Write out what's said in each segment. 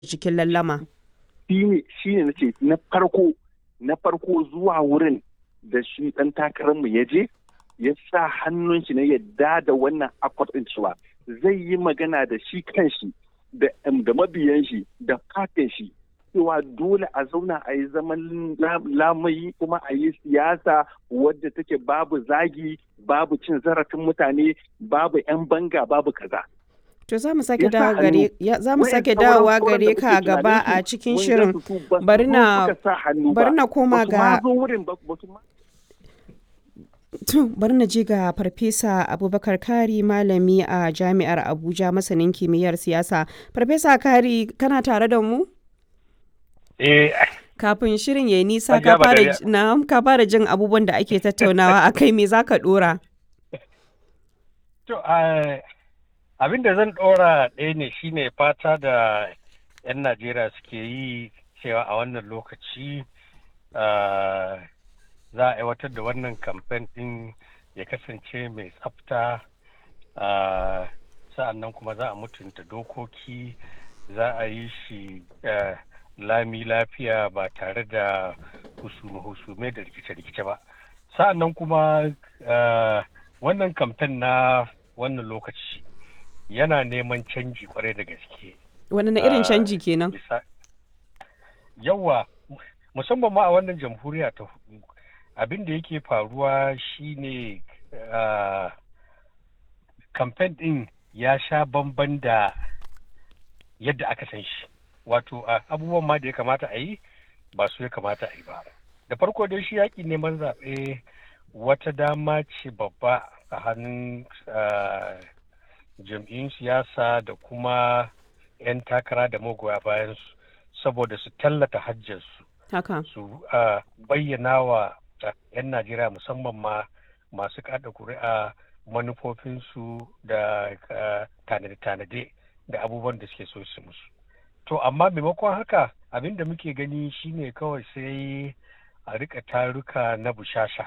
cikin lallama. Shi ne na ce na farko na farko zuwa wurin da shi ɗan takararmu ya je ya sa hannun shi na yadda da wannan akwat ɗin cewa zai yi magana da shi kanshi da mabiyan shi da fatin shi cewa dole a zauna a yi zaman lamayi kuma a yi siyasa wadda take babu zagi babu cin zarafin mutane babu 'yan banga babu kaza. To za mu sake dawo gare za mu sake dawowa gare ka gaba a cikin shirin bari na bari na koma ga To bari na je ga Farfesa Abubakar Kari malami a Jami'ar Abuja masanin kimiyyar siyasa. Farfesa Kari kana tare da mu? Eh Kafin shirin ya nisa ka fara na ka fara jin abubuwan da ake tattaunawa a kai me zaka dora? To abin da zan dora ɗaya ne shine fata da 'yan Najeriya suke yi cewa a wannan lokaci za a aiwatar da wannan kamfen ɗin ya kasance mai tsafta sa'an nan kuma za a mutunta dokoki za a yi shi lami lafiya ba tare da husume da rikice-rikice ba sa'an nan kuma wannan kamfen na wannan lokaci yana neman canji kwarai da gaske wani na irin canji kenan yawa musamman ma a wannan jamhuriya ta hudu abin da yake faruwa shine kamfen din ya sha bamban da yadda aka san shi wato abubuwan ma da ya kamata a yi ba su ya kamata a yi ba da farko dai shi yaƙi neman zaɓe wata dama ce babba a hannun jam'iyyun siyasa da kuma 'yan takara da magoya bayan su saboda su tallata hajjarsu su bayyana wa 'yan najeriya musamman ma masu kada kuri'a manufofinsu da tanade-tanade da abubuwan da suke so su musu to amma maimakon haka abin da muke gani shine kawai sai a rika taruka na bushasha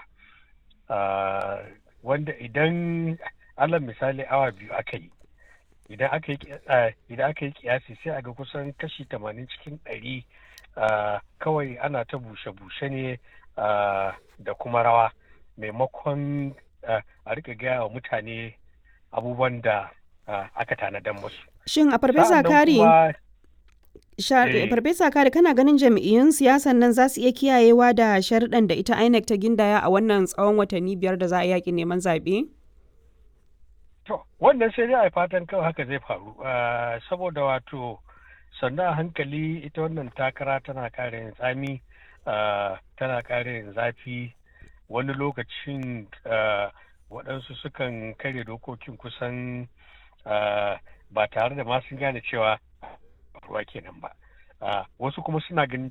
wanda idan alal misali awa biyu aka yi idan aka yi kiyasi sai a ga kusan kashi tamanin cikin ɗari kawai ana ta bushe-bushe ne da kuma rawa maimakon a rika gaya wa mutane abubuwan da aka tanadan musu. Shin a farfesa kari farfesa kari kana ganin jam'iyyun siyasan nan za su iya kiyayewa da sharuɗan da ita INEC ta gindaya a wannan tsawon watanni biyar da za a yaƙi neman zaɓe? To, wannan sai dai a fatan kawai haka zai faru saboda wato sannan a hankali ita wannan takara tana ƙara yin tsami tana ƙara yin zafi wani lokacin waɗansu sukan karya dokokin kusan ba tare da ma sun gane cewa ruwa kenan ba wasu kuma suna ganin